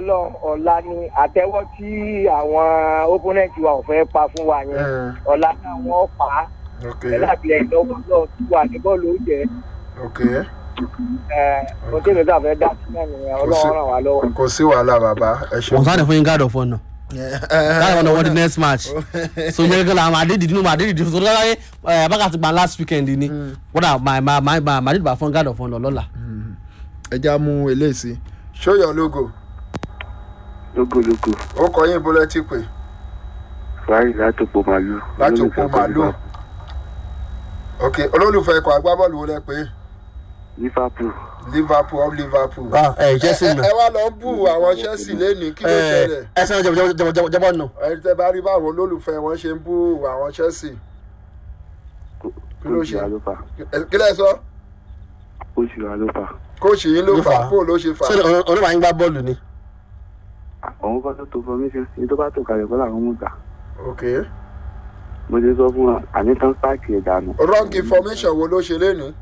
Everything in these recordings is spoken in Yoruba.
ọlọ́run ọ̀la ni àtẹ́wọ́ tí àwọn opponent wa ò fẹ́ pa fún wa yẹn Mm. ọ̀la náà wọ́n pa á ok pẹ̀lú àtìlẹyìn lọ́wọ́ náà tí wà ní bọ́ọ̀lù ó jẹ́ ok ohun tí mi kà fẹ́ dá sí náà nìyẹn ọlọ́run ràn wá lọ́wọ́. kò sí wàhálà bàbá ẹ ṣeun. wọn sáré fún yín guard of honour guard of honour wọ́n di next match so yẹn kí la máa dé dìdí nínú máa dé dìdí so lọ́la yẹ ẹ bákà ti gba last weekend ni wọ́n dà máa máa máa máa máa dé bá fún guard of honour lọ́la. ẹ já mú eléyìí sí show your logo lógólógó ó kọ yín bólẹ́ tí pé fàáyì látòpó màlúù láti òpó màálù ok olólùfẹ́ ikọ̀ agbábọ́ọ̀lù wo lẹ pé liverpool liverpool of liverpool. ẹ chelsea ẹ nù. ẹ wá lọ ń bù àwọn chelsea lẹ́nìí kí ló ṣẹlẹ̀ ẹ sẹ́wọ́n jẹ́bọ̀ jẹ́bọ̀ jẹ́bọ̀ jẹ́bọ̀ nù. ẹni tẹ bá rí báwọn olólùfẹ́ wọn ṣe ń bú àwọn chelsea Kí ló kóòtù ṣe? wa ló fà Ẹ- kí lẹ sọ kóòtù wa ló fà kóòsì yín ló Ló fà fà á. bó ló ṣe fà ṣé onímọ̀ yín gbá bọ́ọ̀lù ni. òun kọ́ tó tó formation ní tó bá tó kalẹ̀ kọ́ làwọn mú gbà ok mo ti sọ fún wa àní tán páàkì ẹ̀ dànù. wrong information wo ló ṣe lẹ́nìí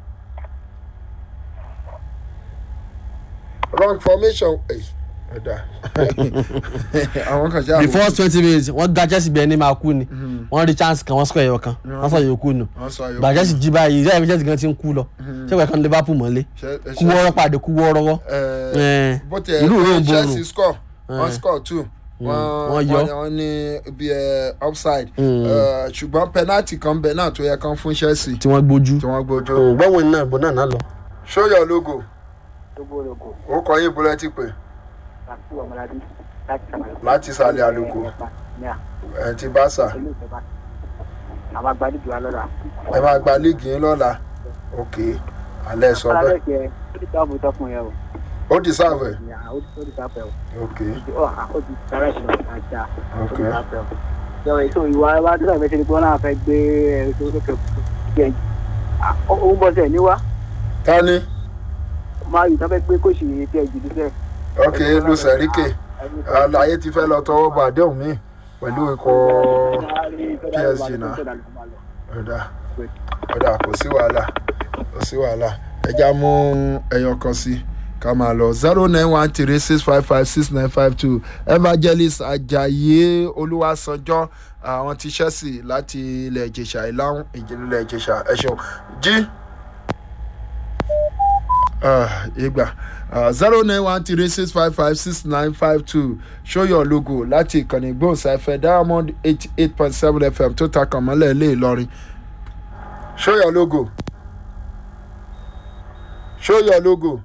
wrong formation ẹ̀ ẹ̀dá àwọn kan ṣáà the first twenty minutes wọ́n gba chelsea bí ẹni máa kú ni wọ́n rí chance kan wọ́n score ẹ̀yọ kan wọ́n sọ yòókù nù. wọ́n sọ ayọ̀ gbà chelsea jí báyìí ìyá ìfẹ́ chelsea gan ti ń kú lọ ṣé wọ́n kan liverpool mọ́lé kú wọ́ọ́rọ́ pàdé kú wọ́ọ́rọ́wọ́. ẹ bó tiẹ̀ ìlú rẹ̀ ń chelsea borun score wọ́n Eh. score two wọ́n wọ́n yọ. wọ́n ní bí ẹ offside Mm. Eh, ṣùgbọ́n penalty kan bẹ̀ náà tó yẹ kán fún chelsea tí wọ́n gbójú. tí wọ́n gbójú. gbọ́wọ́n náà bọ́ náà náà lọ. show your logo lógólógó ó kọ yín bólẹ́ tí pé àti ọmọládé láti láti sàlẹ̀ àlùkò ẹ̀ ti bá sà àwọn agbálejò alọ́ra. ẹ máa gba líìgì yín lọ́la ok alẹ́ sọ bẹ́ẹ̀ Ọlọ́dẹ̀kẹ́ ó ti sáàbù tọkùn yẹn o. ó ti sáàbù ẹ̀ Ó ti ó ti sáàbù ẹ̀ o. ok Ó ó ti sára ìṣúná àjà. Ó ok ti sáàbù ẹ̀ o. Ṣé èso ìwà wa dúró ìfẹsẹ̀ ni pé wọ́n náà fẹ́ gbé ẹ̀rọ sókè jẹ́ ó ń bọ́ sẹ̀ níwá. ta ni Máa yìí tán fẹ́ gbé kóṣì tí ẹ jìdí sẹ́. ok lu sẹ̀ríkè àlàyé ti fẹ́ lọ tọwọ́ bọ̀ àdéhùn mi pẹ̀lú ikọ̀ PSG náà. ọ̀dà ọ̀dà kò sí wàhálà kò sí wàhálà ẹja mú ẹyọ kan sí ká máa lọ zero nine one three six five five six nine five two evangelist ajayi olúwasanjọ àwọn ti chelsea láti ilẹ̀ ìjẹ̀ṣà ìlànà ìjìnlẹ̀ ìjẹ̀ṣà ẹ ṣeun jí Ah, ìgbà zero nine one three six five five six nine five two show your logo láti ìkànnì gbóhùnsáfẹ́ diamond eighty eight point seven fm tó ta kàn mọ́lẹ̀ ilé ìlọrin show your logo show your logo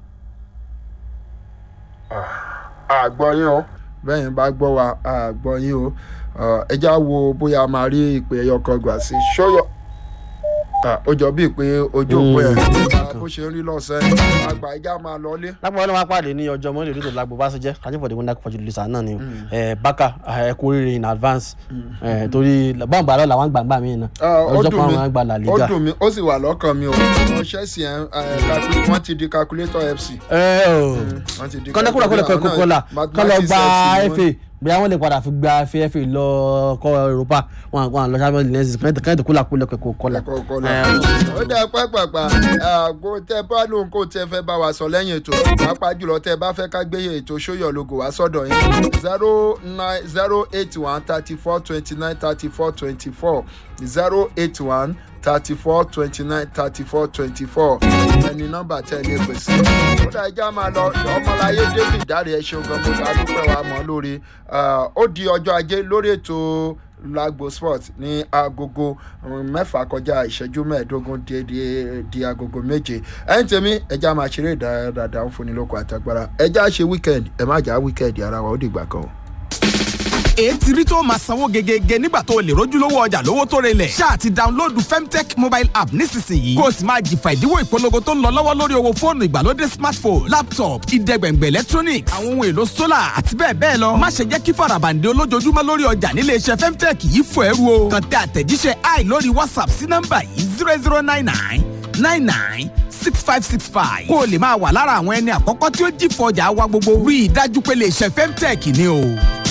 àgbọ̀ yín o bẹ́ẹ̀ bá gbọ́ wa àgbọ̀ yín o Ah, ẹ já wo bóyá a máa rí ìpè ẹyọ kan gbà sí show your Ah, ó jọ bíi pé ojú òpó ẹ̀ bó ṣe ń rí lọ́sẹ̀ àgbà ẹja máa lọ́lé. lápò wọn máa pàdé ní ọjọ́ mọ́lẹ̀ lóṣù lágbo bá ṣe jẹ́ kájí fọ̀dé wọn dákọ̀ fọ́jú lùsà náà ni o ẹ bákà ẹ kú oríire in advance ẹ torí bọ́ǹbà lọ́la làwọn gbàgbà mí náà Ah, ó ọjọ́ dùn kan mí àwọn àgbà là ó liga. dùn mí ó sì wà lọ́kàn mi o àwọn chelsea ẹ̀ ẹ̀ calcu- wọ́n ti di calculator fc. ẹ ọ wọ́n ti di kọ́ńdẹ́kùnrin kọ́lẹ̀ calculator kọ́ kọ́lá náà, kọ́ lọ mathematics gba FC ni fa bóyá wọ́n lè padà fi gba fa fa lọ kọ́ europa wọn àwọn àwọn lọ́sàbẹ̀ lẹ́sìn kẹ́hìntì kúlà kúlẹ̀ kẹ́kọ̀ọ́ kọ́lá. ẹ̀kọ́ kọ́lá. ó dẹ́ pápápá àgbo tẹ bá lóun kó tẹ fẹ́ bá wa sọ lẹ́yìn ètò pàápàá jùlọ tẹ bá fẹ́ ká gbé ètò sóyọ̀ logo wá sọ́dọ̀ yín zero nine zero eight one thirty four twenty nine thirty four twenty four zero eight one thirty four twenty nine thirty four twenty four ẹni nọ́mbà tẹ lè pè sí. ó dá ẹja máa lọ ọmọláyé david dáre ẹ ṣeun gan mo bá dúpẹ́ wa mọ́ lórí Ah, ó di ọjọ́ ajé lórí ètò lagbo sport ní agogo um, mẹ́fà kọjá ìṣẹ́jú mẹ́ẹ̀ẹ́dógún di di di agogo méje ẹ̀yìn tèmi ẹja máa ṣeré ìdárayá ń fúnni lóko àtàgbára ẹja ṣe weekend ẹ má jà weekend ara wa ó dìgbà kan o. ètí rí tó máa sanwó gegege nígbà tó o lè rójúlówó ọjà lówó tó relẹ̀. ṣáà ti dáńlóòdù femtech mobile app nísinsìnyí. kó o sì máa jìfà ìdíwọ́ ìpolongo tó ń lọ lọ́wọ́ lórí owó fóònù ìgbàlódé smartphone laptop ìdẹ́gbẹ̀ngbẹ̀ electronics àwọn ohun èlò solar àti bẹ́ẹ̀ bẹ́ẹ̀ lọ. má ṣe jẹ́ kí farabande olójoojúmọ́ lórí ọjà nílé iṣẹ́ femtech yìí fò ẹrú o. kàn tẹ àtẹ̀jíṣẹ́ i lórí whatsapp sí nọ́mbà yìí zero zero nine nine nine nine six five six five. kó o lè máa wà lára àwọn ẹni àkọ́kọ́ tí ó jìfọ̀ ọjà wa gbogbo. rí i dájú pé lè ṣe femtech ni o.